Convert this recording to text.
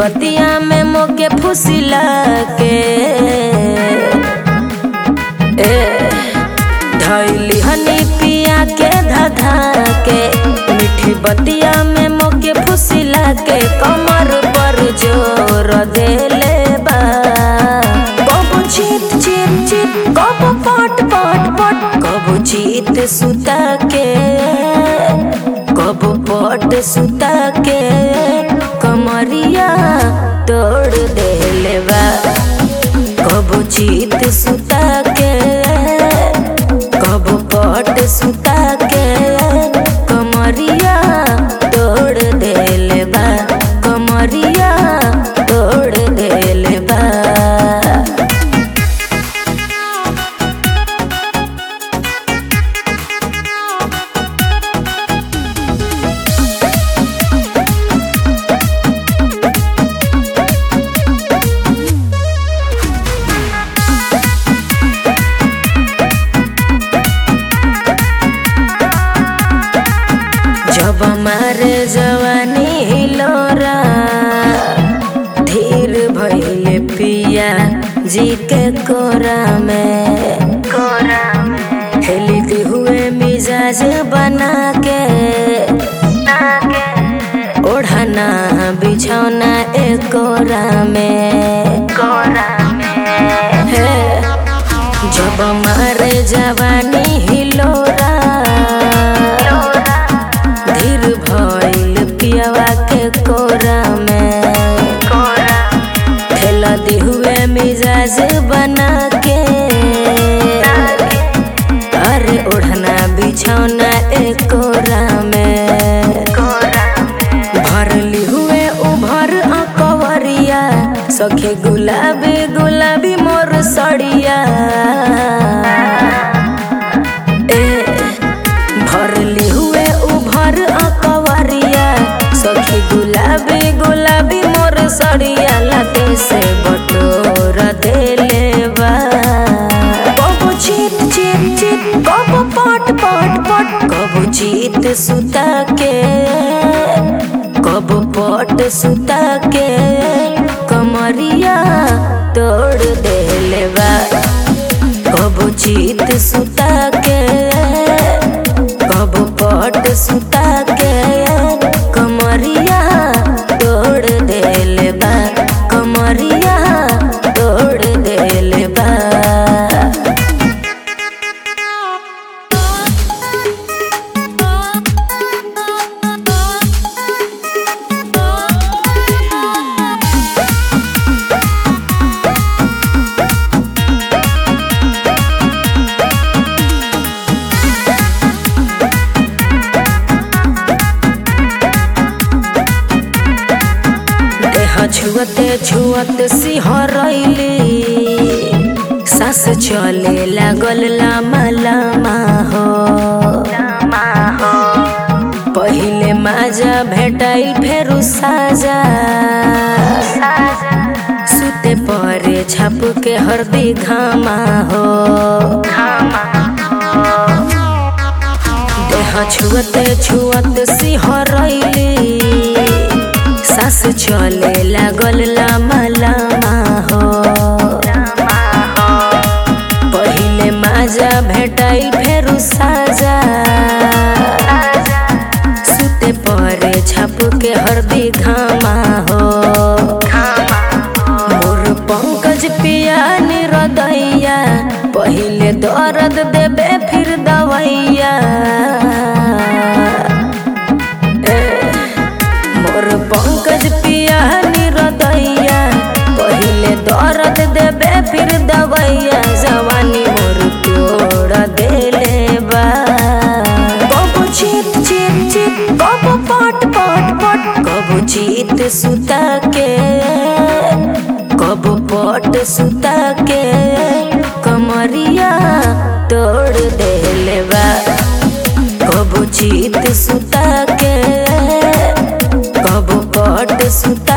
बतिया में मोके फुसिला के ए धैली हनी पिया के धधा के मीठी बतिया में मोके फुसिला के कमर पर जोर देले बा कबो चीत चीत चीत कबो पट पट पट कबो चीत सुता के कबो पट सुता के कमरिया तोड़ देले बा कबो चीत सुता के कबो पट सुता के कमरिया तोड़ देले बा कमरिया तोड़ देले बा जब मारे जवानी हिलोरा धीर भइले पिया जी के कोरा में कोरा में हेलिते हुए मिजाज बना के ओढ़ना बिछौना एक कोरा में कोरा में हे जब मारे जवानी हिलोरा धीर भइल पियावा के कोरा में खेला दी हुए मिजाज बना के अरे ओढ़ना बिछौना एक कोरा में भरली हुए उभर अकवरिया सखे गुलाबी गुलाबी मोर सड़िया ए भरली हुए उभर अकवरिया सखी गुलाबी गुलाबी मोर सड़िया लाते से बटोर देले बा कबो चीत चीत चीत कबो पट पट पट कबो चीत सुता के कबो पट सुता के कमरिया तोड़ देले बा कबो चीत सुता के कबो पट सुता के कमरिया तोड़ देले बा कमरिया तोड़ देले बा देह छुअते छुअत सिहरैली सास चले लागल लामा लामा हो पहिले माजा भेटाइल फेरु साजा सुते परे छाप के हरदी घामा हो देह छुअते छुअत सिहरैली सास चले लागल लामा लामा हो पहिले माजा भेटाइल फेरु साजा सुते परे छाप के हरदी घामा हो मोर पंकज पिया निरदैया पहिले दर्द देबे फिर दवैया ए, मोर पंकज पिया निरदैया पहिले दर्द देबे फिर दवैया जवानी मोर तोड़ देले बा कबो चीत चीत चीत कबो पट पट पट कबो चीत सुता के कबो पट सुता के कमरिया तोड़ देले बा कबो चीत सुता के कबो पट सुता